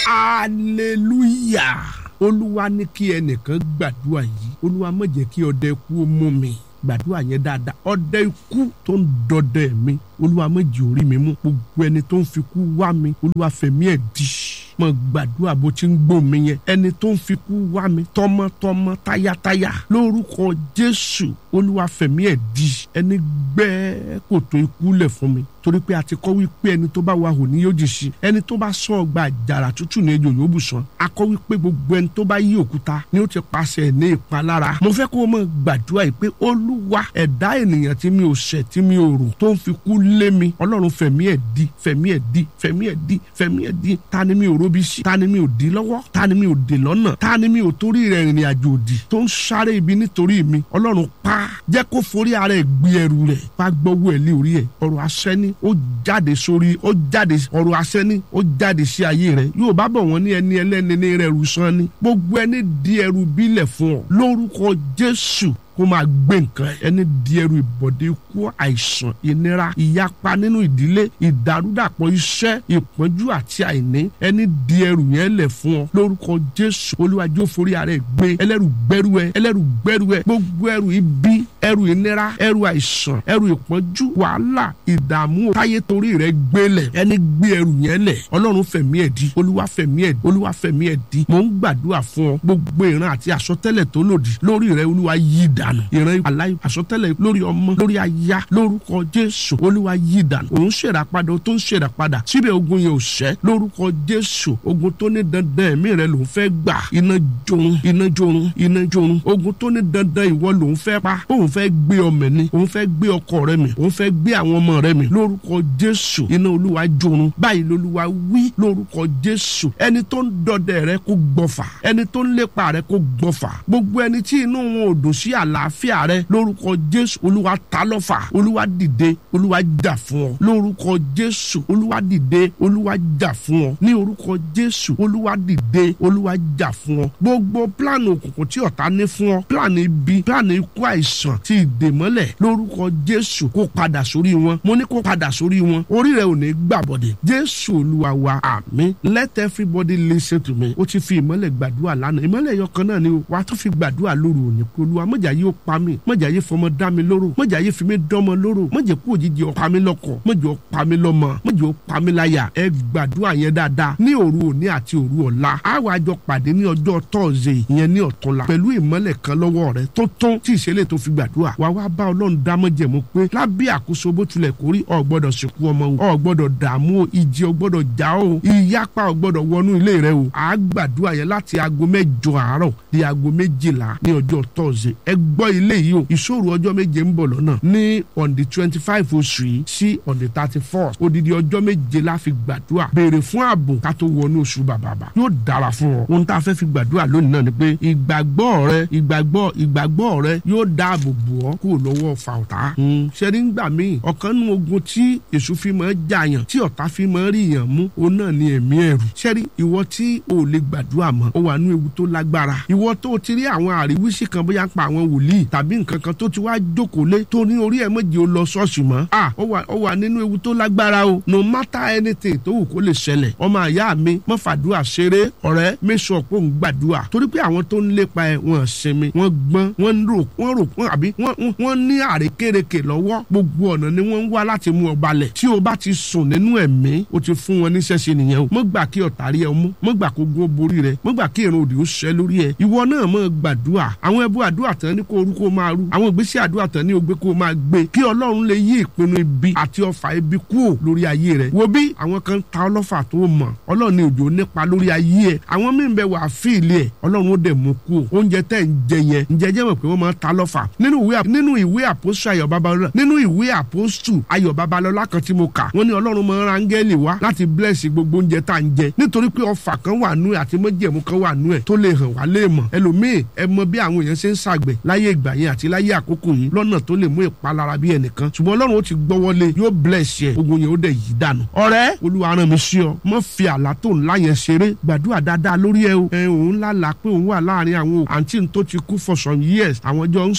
hallelujah olúwa ní kí ẹnìkan gbàdúrà yìí olúwa má jẹ́ kí ọdẹ ikú ó mú mi gbàdúrà yẹn dáadáa ọdẹ ikú tó ń dọdẹ mi olúwa má jẹ́ orí mi mú gbogbo ẹni tó ń fi kú wá mi olúwa fẹ̀mí ẹ̀ dì mọ gbàdúrà bó ti ń gbó mi yẹn ẹni tó ń fi kú wá mi tọmọtọmọ tayátayá lórúkọ jésù olúwa fẹ̀mí ẹ̀ dì ẹni gbẹ́ kòtò ikú lẹ̀ fún mi torí pé a ti kọ́ wípé ẹni tó bá wà hò ní yóò jì sí ẹni tó bá sọ ọgbà àjàrà tútù ní ejò yóò bù sàn a kọ́ wípé gbogbo ẹni tó bá yí òkúta ni ó ti pàṣẹ ní ìpalára mo fẹ́ kó o mọ̀ gbàdúrà yìí pé olúwa ẹ̀dá ènìyàn tí mi ò ṣẹ̀ tí mi ò rò tó ń fi kú lé mi ọlọ́run fẹ̀mí ẹ̀ di fẹ̀mí ẹ̀ di fẹ̀mí ẹ̀ di fẹ̀mí ẹ̀ di ta ni mi ò robi sí ta ni mi ò di lọ́wọ́ ta ni mi ò dè lọ́nà ta ni mi ò torí rẹ̀ ìrìn àjò òdì tó ń sáré ibi nítorí mi ọlọ́run pa jẹ́ kó forí ara ẹ̀ gbé ẹrù rẹ̀ pa gbọ́wọ́ ẹ̀ lé orí ẹ̀ ọ̀rọ̀ asẹ́ni ó jáde sórí ó jáde ọ̀rọ̀ asẹ́ni ó jáde sí ayé rẹ̀ yóò bá bọ̀ wọ́n ní ẹni ẹlẹ́ni ní rẹ̀ rù sán ni gbogbo ẹni di ẹrù bílẹ̀ fún ọ lórúkọ jésù kó máa gbé nǹkan ẹni di ẹrù ìbọ̀dé ikú àìsàn ìnira ìyapa nínú ìdílé ìdàrúdàpọ̀ iṣẹ́ ìpọ́njú àti àìní ẹni di ẹrù yẹn lẹ̀ fún ọ lórúkọ jésù olúwàjò forí ara ẹ gbé ẹlẹ́rù gbẹ́rù ẹ ẹlẹ́rù gbẹ́rù ẹ gbogbo ẹrù ibi ẹrù ìnira ẹrù àìsàn ẹrù ìpọ́njú wàhálà ìdààmú táyé torí rẹ gbélẹ̀ ẹni gbé ẹrù yẹn lẹ̀ ọlọ́run fẹ̀mí ẹ̀ di olúwa fẹ̀mí ẹ̀ olúwa fẹ̀mí ẹ̀ di mò ń gbàdúrà fún ọ gbogbo ìran àti àsọtẹ́lẹ̀ tó lòdì lórí rẹ olúwa yí dànù ìran aláì àsọtẹ́lẹ̀ lórí ọmọ lórí aya lórúkọ jésù olúwa yí dànù òun ṣèràpadà tó ń ṣèràpadà síbẹ̀ ogun yẹn ò ṣẹ́ lórúkọ jésù ogun tó ní dandan ẹ̀mí rẹ lòun fẹ́ gbà iná jorun iná jorun iná jorun ogun tó ní dandan ìwọ lòun fẹ́ pa òun fẹ́ gbé ọmọ mi òun fẹ́ gbé ọkọ rẹ mi òun fẹ́ gbé àwọn ọmọ rẹ mi lórúkọ jésù iná olúwa jorun báyìí lolúwa wí lórúkọ jésù ẹni tó ń dọdẹ rẹ kó gbọfà ẹni tó ń lépa rẹ kó gbọfà gbogbo ẹni tí inú wọn ò dùn sí àlàáfíà rẹ lórúkọ jésù olúwa ta lọ́fà olúwa dìde olúwa jà fún ọ lórúkọ jésù olúwa dìde olúwa jà fún ọ ní orúkọ jésù olúwa dìde olúwa jà fún ọ gbogbo pílànì òkùnkùn tí ọ̀tá ní fún ọ pílànì ibi pílànì ikú àìsàn ti ìdèmọ́lẹ̀ lórúkọ jésù kó padà sórí wọn mo ní kó padà sórí wọn orí rẹ ò ní gbàbọ̀dẹ̀ jésù olúwa wa àmín let everybody listen to me ó ti fi ìmọ́lẹ̀ gbàdúrà lánàá ìmọ́lẹ̀ yọkan náà ni o wàá tún fi gbàdúrà lóru òní kó olúwa mọ̀jà yóò pa mí mọ̀jà yóò fọmọ dá mi lóró mọ̀jà yóò fi mí dánmọ lóró mọ̀jà kú òjijì ọ̀pá mi lọ́kọ̀ mọ̀jà ọ̀pá mi lọ́mọ mọ̀jà ọ̀pá mi láyà ẹ gbàdúrà yẹn dáadáa ní òru òní àti òru ọ̀la á wàá jọ pàdé ní ọjọ́ tọ́ọ̀zẹ̀ ìyẹn ní ọ̀túnla pẹ̀lú ìmọ́lẹ̀ kan lọ́wọ́ rẹ tó tún tí ìṣẹ̀lẹ̀ tó fi gbàdúrà wàá wá bá ọlọ́run dámọ́jẹ̀mú pé lábẹ́ àkóso bó tilẹ̀ kórí ọ̀ gbọ́dọ̀ sìnkú ọmọ o ọ̀ gbọ́dọ̀ dààmú o ìjì ọ̀ gbọ́dọ̀ já o ìyapa ọ̀ gbọ́dọ̀ wọnú ilé rẹ o à á gbàdúrà yẹn láti aago mẹ́jọ àárọ̀ di aago méjìlá ní ọjọ́ tọ́ọ̀zẹ̀ ẹ gbọ́ ilé yìí o ìṣòro ọjọ́ méje ń bọ̀ lọ́nà ní on the twenty five oṣù yìí sí on the thirty four odidi ọjọ́ méje la fi gbàdúrà béèrè fún ààbò ká tó wọnú oṣù bàbàbà yóò dára fún ọ ohun tá a fẹ́ fi gbàdúrà lónìí náà ni pé ìgbàgbọ́ rẹ ìgbàgbọ́ ìgbàgbọ́ rẹ yóò dáàbò bò ọ́ kúrò lọ́wọ́ ọ̀fà ọ̀tá ṣẹ́ni gbà míì ọ̀kan nínú ogun tí èṣù fi máa jàyàn tí ọ̀tá fi máa rí yàn mú òun náà ni ẹ̀mí ẹ̀rù ṣẹ́ni ìwọ tí o lè gbàdúrà mọ́ ó wà nínú ewu tó lágbára ìwọ tó ti rí àwọn àríwísí kan bóyá pa àwọn wòlíì tàbí nǹkan kan tó ti wá jókòó lé tó ní orí ẹ̀ méje ó lọ ṣọ́ọ̀ṣì mọ́ à ó wà ó wà nínú ewu tó lágbára o no matter anything tó wù kó lè ṣẹlẹ̀ ọmọ àyá mi má fàdúrà ṣeré ọ̀rẹ́ mẹ́sàn pé òun gbàdúrà torí pé àwọn tó ń lépa ẹ̀ wọ́n sinmi wọ́n gbọ́n wọ́n rò wọ́n rò wọ́n àbí wọ́n ní àrékérekè lọ́wọ́ gbogbo ọ̀nà ni wọ́n ń wá láti mú ọ balẹ̀ tí o bá ti sùn nínú ẹ̀mí o ti fún wọn níṣẹ́ ṣe nìyẹn o mọ́ gbà kí ọ̀tá rí ẹ mú mọ́ gbà kó gún borí rẹ mọ́ gbà kí irun òdì ó ṣẹ́ lórí ẹ ìwọ náà mọ́ gbàdúrà àwọn ẹbú àdúrà tán ní kó orú kó máa rú àwọn ìgbésẹ̀ àdúrà tán ní ogbé kó máa gbé kí ọlọ́run lè yí ìpinnu ibi àti ọfà ibi kúò lórí ayé rẹ wo bí àwọn kan ta ọlọ́fà tó mọ̀ ọlọ́run ní òjò nípa lórí ayé ẹ àwọn míì bẹ wà fíìlì ẹ ọlọ́run ó dẹ̀ mú kúò oúnjẹ tẹ̀ ń jẹ yẹn ǹjẹ́ jẹ́ mọ̀ pé wọ́n máa ta lọ́fà nínú ìwé nínú ìwé àpòsù ayọ̀ babalọ́lá nínú ìwé àpòsù ayọ̀ babalọ́lá kan tí mo kà wọ́n ní ọlọ́run máa ń ra áńgẹ́lì wá láti bless gbogbo oúnjẹ tá à ń jẹ nítorí pé ọfà kan wà nú ẹ àti mọ́jẹ̀mú kan wà nú ẹ tó lè hàn wá lè mọ̀ ẹlòmíì ẹ mọ bí àwọn èèyàn ṣe ń ṣàgbẹ̀ láyé ìgbà yẹn àti láyé àkókò yìí lọ́nà tó lè mú ìpalára bí ẹnìkan ṣùgbọ́n ọlọ́run ó ti gbọ́wọ́lé yóò bless yẹ ogun yẹn ó dẹ̀ yí dànù ọ̀rẹ́ olúwa rán mi sí ọ mọ́ fi àlá tó ńlá yẹn ṣeré gbàdúrà dáadáa lórí ẹ o ẹ òun lálàá pé òun wà láàrin àwọn àǹtí tó ti kú for some years àwọn jọ ń sọ̀rọ̀ ó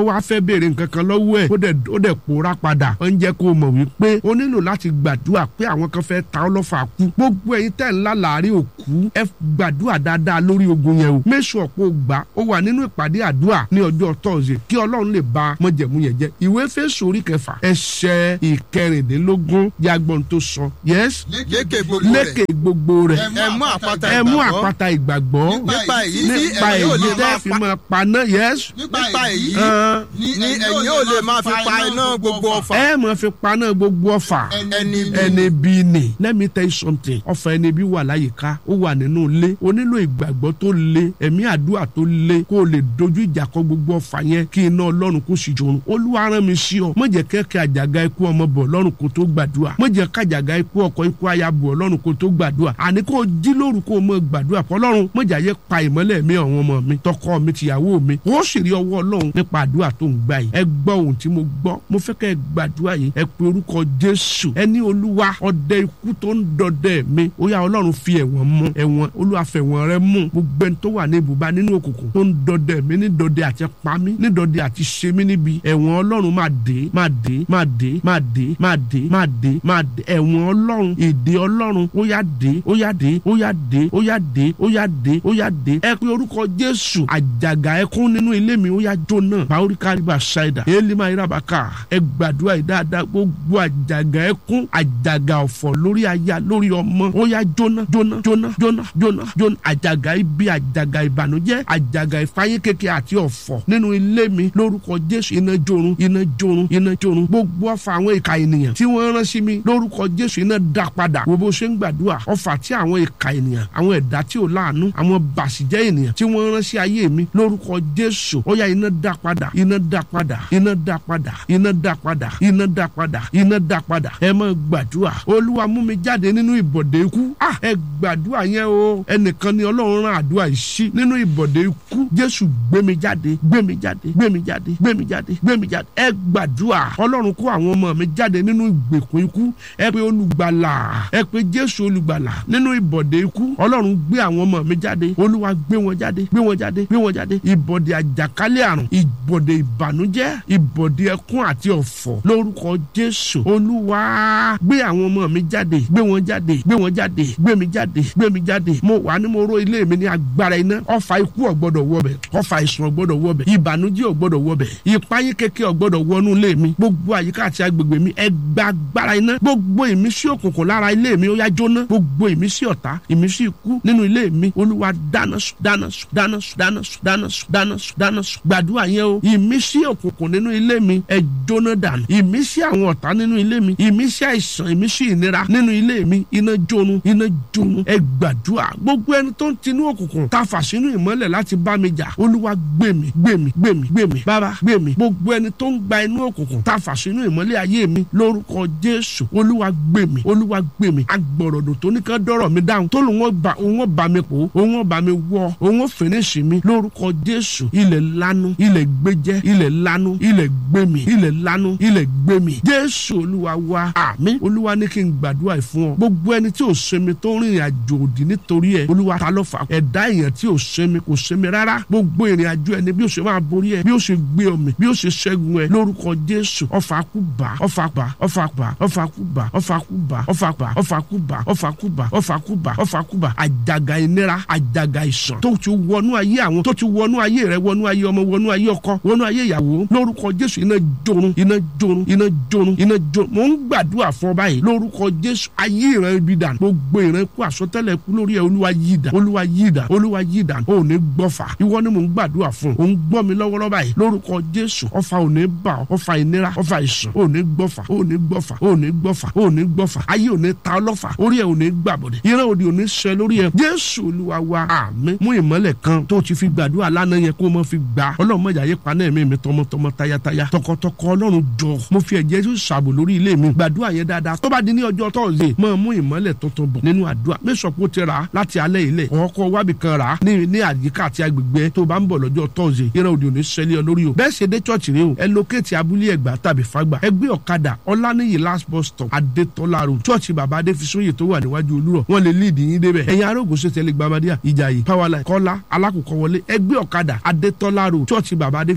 wá fẹ́ béèrè nǹkan kan lọ́wọ́ ẹ̀ ó dẹ̀ ó dẹ̀ pòórá padà ó ń jẹ́ kó o mọ̀ wípé o nílò láti gbàdúrà pé àwọn kan fẹ́ ta ọ́ lọ́fà kú gbogbo ẹ̀yin tẹ̀ ńlá láàrin òkú ẹ gbàdúrà dáadáa lórí ogun yẹn o méṣù ọ̀pọ̀ gbà ó wà nínú ìpàdé àdúrà ní ọjọ́ tọ́sídẹ̀ẹ́ kí ọlọ́run lè ba mọ̀jẹ̀mú yẹn jẹ́ ìwé Éfésù orí kẹfà ẹsẹ̀ ìkẹrìndínlógún yagbọ́n tó sọ yes lékè gbogbo rẹ̀ lékè gbogbo rẹ̀ ẹ mú àpáta ẹ mú ìgbàgbọ́. àpáta ìgbàgbọ́ nípa èyí tí nípa ẹ̀yin ò èyí lè tẹ́ máa fi pa máa paná yes nípa èyí Ẹn, ni ẹ̀yin ò lè máa fi pa iná gbogbo ọfà ẹ máa fi paná gbogbo ọfà ẹni ẹni bí ni let me tell you something ọfà ẹni bí wà láyìíká ó wà nínú ilé o nílò ìgbàgbọ́ tó le ẹ̀mí àdúrà tó le kó o lè dojú ìjà kọ gbogbo ọfà yẹn kí iná ọlọ́run kó sì jòrò olúwa rán mi sí ọ má jẹ́ kẹ́kẹ́ àjàgà ikú ọmọ bọ̀ lọ́run kó tó gbàdúrà má jẹ́ kájàgà ikú ọkọ ikú aya bọ̀ lọ́run kó tó gbàdúrà àní kó o jí lóru kó o mọ gbàdúrà fọlọ́run má jẹ́ ayé pa ìmọ́lẹ̀ mi àwọn ọmọ mi tọkọ mi tìyàwó mi ó sì rí ọwọ́ ọlọ́run nípa àdúrà tó ń gbà yìí ẹ gbọ́ ohun tí mo gbọ́ mo fẹ́ kẹ́ ẹ gbàdúrà yìí ẹ pe orúkọ jésù ẹni olúwa ọdẹ ikú tó ń dọdẹ mi ó yá ọlọ́run fi ẹ̀wọ̀n mú ẹ̀wọ̀n olúwa fẹ̀wọ̀n rẹ mú gbogbo ẹni tó wà ní ibùba nínú òkùnkùn tó ń dọdẹ mi ní dọdẹ àti pa mí ní dọdẹ àti ṣe mí níbi ẹ̀wọ̀n ọlọ́run máa dé máa dé máa dé máa dé máa dé máa dé máa dé ẹ̀wọ̀n ọlọ́run ìdè ọlọ́run ó yá dé ó yá dé ó yá dé ó yá dé ó yá dé ó yá dé ẹ pe orúkọ jésù àjàgà ẹkún nínú ilé mi ó yá jóná báwórí káríba ṣáìdà élímà irabaka ẹ gbàdúrà yìí dáadáa gbogbo àjàgà ẹkún àjàgà ọ̀fọ̀ lórí aya lórí ọmọ ó yá jóná jóná jóná jóná jóná jóná àjàgà ibi àjàgà ìbànújẹ́ àjàgà ìfáyín kékeré àti ọ̀fọ̀ nínú ilé mi lórúkọ jésù iná jórun iná jórun iná jórun gbogbo ọfà àwọn ìka ènìyàn tí wọ́n rán sí mi lórúkọ jésù iná dá padà wo bó ṣe ń gbàdúrà ọfà tí àwọn ìka ènìyàn àwọn ẹ̀dá tí ò láàánú àwọn bàṣìjẹ́ ènìyàn tí wọ́n rán sí ayé mi lórúkọ jésù ó yá iná dá padà iná dá padà iná dá padà iná dá padà iná dá padà iná dá padà ẹ máa gbàdúrà olúwa mú mi jáde nínú ìbọ̀dé ikú ah ẹ gbàdúrà yẹn o ẹnìkan ni ọlọ́run rán àdúrà yìí sí nínú ìbọ̀dé ikú jésù gbé mi jáde gbé mi jáde gbé mi jáde gbé mi jáde gbé mi jáde ẹ gbàdúrà ọlọ́run kó àwọn ọmọ mi jáde nínú ìgbèkùn ikú ẹ pé olùgbàlà ẹ pé jésù olùgbàlà nínú ìbọ̀dé ikú ọlọ́run gbé àwọn ọmọ mi jáde olúwa gbé wọn jáde gbé wọn jáde gbé wọn jáde ìbọ̀dé àjàkálẹ̀ àrùn ìbọ̀dé ìbànújẹ́ ìbọ̀dé ẹkún àti ọ̀fọ̀ lórúkọ jésù olúwa gbé àwọn ọmọ mi jáde gbé wọn jáde gbé wọn jáde gbé mi jáde gbé mi jáde mo wà ní mo ró ilé mi ní agbára iná ọfà ikú ọ̀gbọ́dọ̀ wọbẹ̀ ọfà ìsùn ọ̀gbọ́dọ̀ wọbẹ̀ ìbànújẹ́ ọ̀gbọ́dọ̀ wọbẹ̀ ìpayín kékeré ọ̀gbọ́dọ̀ wọnú ilé mi gbogbo àyíká àti agbègbè mi ẹ gba agbára iná gbogbo ìmísí òkùnkùn lára ilé mi ó yá jóná gbogbo ìmísí ọ̀tá ìmísí ikú nínú ilé mi olúwa dáná sùn dáná sùn dáná sùn dáná sùn dáná sùn dáná sùn dáná sùn gbàdúrà yẹn o ìmísí òkùnkùn nínú ilé mi ẹ jóná dànù ìmísí àwọn ọ̀tá nínú ilé mi ìmísí àìsàn ìmísí ìnira nínú ilé mi iná jónu iná jónu ẹ gbàdúrà gbogbo ẹni tó ń tinú òkùnkùn ta fà sínú ìmọ́lẹ̀ láti bá mi jà olúwa gbé mi gbé mi gbé mi gbé mi bàbá gbé mi gbogbo ẹni tó ń gba inú òkùnkùn ta fà sínú ìmọ́lẹ̀ ayé mi lórúkọ jésù olúwa gbé mi olúwa gbé mi agbọ̀rọ̀dọ̀ tó ní ká dọ́rọ̀ mi dáhùn tó lòun ọba òun ọba mi pò òun ọba mi wọ òun fèrèsì mi lórúkọ jésù ilẹ̀ lanu ilẹ̀ gbẹjẹ ilẹ̀ lanu ilẹ̀ gbẹmí ilẹ̀ lanu ilẹ̀ gbẹmí jésù olúwa wa àmín olúwa ní kí n gbàdúrà yìí fún ọ gbogbo ẹni tí ò sẹmi tó rìnrìn àjò òdì nítorí ẹ olúwa ta ló fà á ẹ̀dá èèyàn tí ò sẹmi kò sẹmi rárá gbogbo ìrìn àjò ẹni bí ó ṣe máa borí ẹ bí ó ṣe gbé ọmọ bí ó ṣe ṣẹ́gun ẹ lórúkọ jésù ọfà kú bá ọfà bá ọfà bá ọfà kú bá ọfà kú bá ọfà bá ọfà kú bá ọfà kú bá ọfà kú bá ọfà kú bá àjàgà ìnira àjàgà ìsàn tó ti wọnú ayé àwọn tó ti wọnú ayé rẹ wọnú ayé ọmọ wọnú ayé ọkọ wọnú ayé ìyàwó lórúkọ jésù iná jorun iná jorun iná jorun iná jorun mò ń gbàdúrà fún ọ báyìí lórúkọ jésù ayé ìran ibi dànù gbogbo ìran kú àsọtẹ́lẹ̀ kú lórí ẹ olúwa yí dà olúwa yí dà olúwa yí dà ò ní gbọ́fà ìwọ ni mò ń gbàdúrà fún ò ń gbọ́ mi lọ́wọ́lọ́wọ́ báyìí lórúkọ jésù ọfà ò ní bà ọ́ ọfà ìnira ọfà ìsàn ò ní gbọ́fà ò ní gbọ́fà ò ní gbọ́fà ò ní gbọ́fà ayé ò ní ta ọlọ́fà orí ẹ ò ní gbàbọ̀dẹ̀ ìran òdì ò ní ṣẹ lórí ẹ jésù olúwa wa àmín mú ìmọ́lẹ̀ kan tó ti fi gbàdúrà lánàá yẹn kó o mọ̀ fi gbà ọlọ́run mọ̀jà yé paná ẹ̀mí mi tọmọtọmọ tayataya tọkọtọkọ ọlọ́run jọ mo fi ẹ̀jẹ̀ jésù ṣàbò lórí ilé mi gbàdúrà yẹn dáadáa tó bá di ní ọjọ́ tọ́sídẹ̀ẹ́ mọ̀ mú ìmọ́lẹ̀ tuntun bọ̀ nínú àdúrà mẹ́sàn-án ti rà á láti alẹ́ ilẹ̀ ọkọ̀ wábì kan rà á ní ní àyíká àti agbègbè tó bá ń bọ̀ lọ́jọ́ tọ́sídẹ̀ẹ́ ìran òdì òní ṣẹlẹ̀ lórí o bẹ́ẹ̀ ṣe dé chọ́ọ̀chì rẹ o ẹ lókèétì abúlé ẹ̀gbá tàbí fagbà ẹ gbé ọ̀kadà ọláníyì last bus stop adétọ́lá road chọ́ọ̀chì bàbá adéfisóyè tó wà níwájú olúrọ̀ wọ́n lè líìdì yín débẹ̀ ẹ̀yin arógùn ṣe tẹ̀lé gbamadíà ìjàyè powerline kọ́lá alákòókò wọlé ẹ gbé ọ̀kadà adétọ́lá road chọ́ọ̀chì bàbá adéfisóyè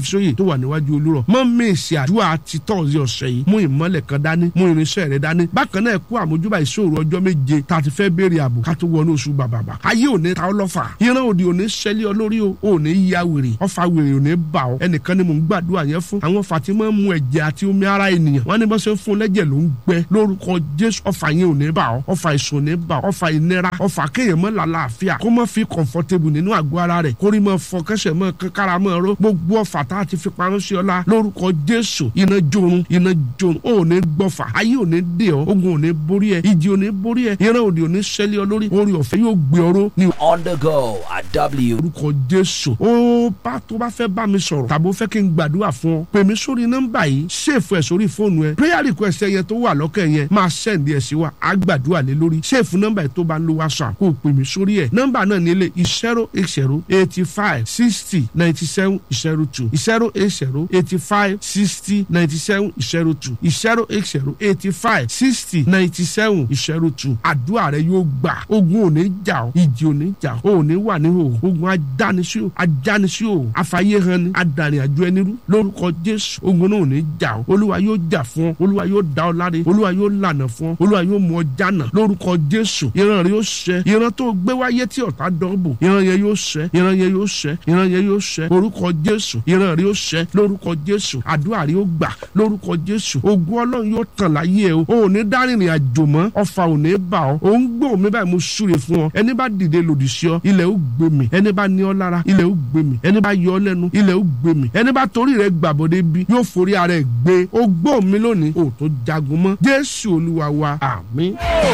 adéfisóyè tó wà níwájú olúrọ̀ mọ́ mèsì àdúrà ti tọ́ọ̀sì ọ̀sẹ̀ yìí mú ìmọ́lẹ̀ kan dání mú irinṣẹ́ rẹ dání bákan náà kó àmójúbà ìṣòro ọjọ́ méje tá a ti fẹ́ béèrè ààbò ká tó wọnú oṣù bàbàbà ayé òní ta ọlọ́fà ìran òdì òní ṣẹlẹ̀ olórí o òní ya wèrè ọfà wèrè òní bà ọ́ ẹnìkan ni mò ń gbàdúrà yẹn fún àwọn fatima mú ẹ̀jẹ̀ àti omi ara ènìyàn wọ́n ní bá ṣe ń fún lẹ́jẹ̀ ló ń gbẹ lórúkọ jésù ọfà yẹn òní bà ọ́ ọfà ìsùn òní bà ọ́ ọfà ìnira ọfà kéèyàn mọ́ làlàáfíà kó mọ́ fi comfortable nínú àgọ́ ara rẹ̀ kórìí mọ́ fọ kẹsẹ̀ mọ́ kára mọ́ ró gbogbo ọfà tá a ti fi parun sí ọlá lórúkọ jésù iná jorun iná jorun ó ní gbọ́fà ayé ò ní dè ọ́ ogun ò ní borí ẹ ìjì ò ní borí ẹ ìran òdì ò ní ṣẹlẹ̀ ọ lórí orí ọ̀fẹ́ yóò gbé ọró ní On the go at W. orúkọ jésù ó bá tó bá fẹ́ bá mi sọ̀rọ̀ tàbí ó fẹ́ kí n gbàdúrà fún ọ pè mí sórí nọ́mbà yìí ṣèfù ẹ̀ sórí fóònù ẹ prayer request ẹ yẹn tó wà lọ́kẹ́ yẹn máa sẹ́ǹdì ẹ̀ sí wa á gbàdúrà lé lórí ṣèfù nọ́mbà yìí tó bá ń lo whatsapp kó o pè mí sórí ẹ̀ nọ́mbà náà ní ilé zero eight zero eighty five sixty ninety seven zero two zero eight zero eighty five sixty ninety seven zero two zero eight zero eighty five sixty ninety seven zero two àdúrà rẹ yóò gbà ogun ò ní jà ọ́ ìjì ò ní jà ọ́ ò ní wà ní hò ogun ajánisí o ajánisí o àfàyè hàn ni adarí àjọ ẹni rú lórúkọ jésù ogun náà ò ní jà ọ́ olúwa yóò jà fún ọ olúwa yóò dá ọ láre olúwa yóò lànà fún ọ olúwa yóò mú ọ jánà lórúkọ jésù ìran rẹ yóò ṣẹ ìran tó gbé wáyé tí ọ̀tá dọ́bù ìran yẹn yóò ṣẹ ìran yẹn yóò ṣẹ ìran yẹn yóò ṣẹ orúkọ jésù ìran rẹ yóò ṣẹ lórúkọ jésù àdúrà rẹ yóò gbà lórúkọ jésù ogun ọlọ́run yóò tàn láyé ẹ o ò ní dárìnrìn àjò mọ́ ọfà ò ní bà ọ́ ò ń gbọ́ mi báyìí mo súre fún ọ ẹni bá dìde lòdì sí ọ ilẹ̀ ó gbé mi ẹni bá ní ọ lára ilẹ̀ ó gbé mi ẹni bá yọ ọ lẹ́nu ilẹ̀ ó gbé mi ẹni bá torí rẹ gbàbọ̀dé bí yóò forí ara ẹ̀ gbé ó gbọ́ mi lónìí ò tó jagun mọ́ jésù olúwa wa àmín.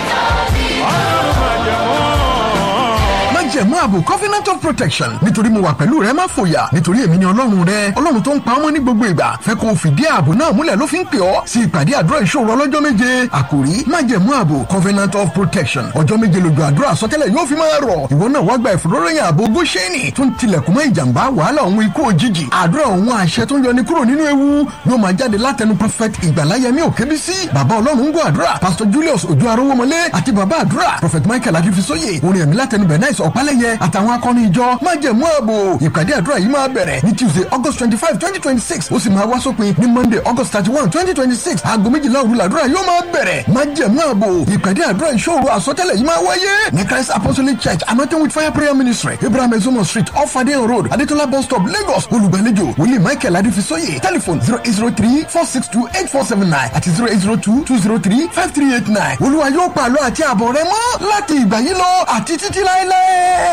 májẹ̀mú ààbò covenant of protection nítorí mo wà pẹ̀lú rẹ má fòyà nítorí èmi ni ọlọ́run rẹ ọlọ́run tó ń pa ọmọ ní gbogbo ìgbà fẹ́ kó o fìdí ààbò náà múlẹ̀ ló fi ń pè ọ́ sí ìpàdé àdúrà ìṣòro ọlọ́jọ́ méje àkòrí májẹ̀mú ààbò covenant of protection ọjọ́ méje lójú àdúrà àsọtẹ́lẹ̀ yóò fi máa rọ̀ ìwọ náà wá gba ìfòróròyìn ààbò góṣẹ́nì tó ń tilẹ̀kùn mọ́ ìjàmbá wàhálà òun ikú òjijì àdúrà òun àṣẹ tó ń yọni kúrò nínú ewu yóò máa jáde látẹnu prophet ìgbàláyẹmí òkèbísí bàbá ọlọ́run ń gbọ́ àdúrà pastor julius ojú arówómọlé àti bàbá àdúrà prophet michael akífisóye orin ẹ̀mí látẹnu bernice ọ̀pálẹ̀yẹ àtàwọn akọni ìjọ májẹ̀mú ààbò ìpàdé àdúrà yìí máa bẹ̀rẹ̀ ní tuesday august twenty five twenty twenty six ó sì máa wá sópin ní monday august thirty one twenty twenty six aago méjìlá òru làdúrà yóò máa bẹ̀rẹ̀ májẹ̀mú ààbò ìpàdé àdúrà ìṣòro àsọtẹ́lẹ̀ yìí máa wáyé ní christ apostolic church anointing with fire prayer ministry abraham ezomo street off adeyan road adetola bus stop lagos olùgbàlejò wòlíì michael adéfisóyè telephone zero eight zero three four six two eight four seven nine àti zero eight zero two two zero three five three eight nine olúwa yóò pàlọ́ àti àbọ̀ rẹ mọ́ láti ìgbà yìí lọ àti títí láéláé.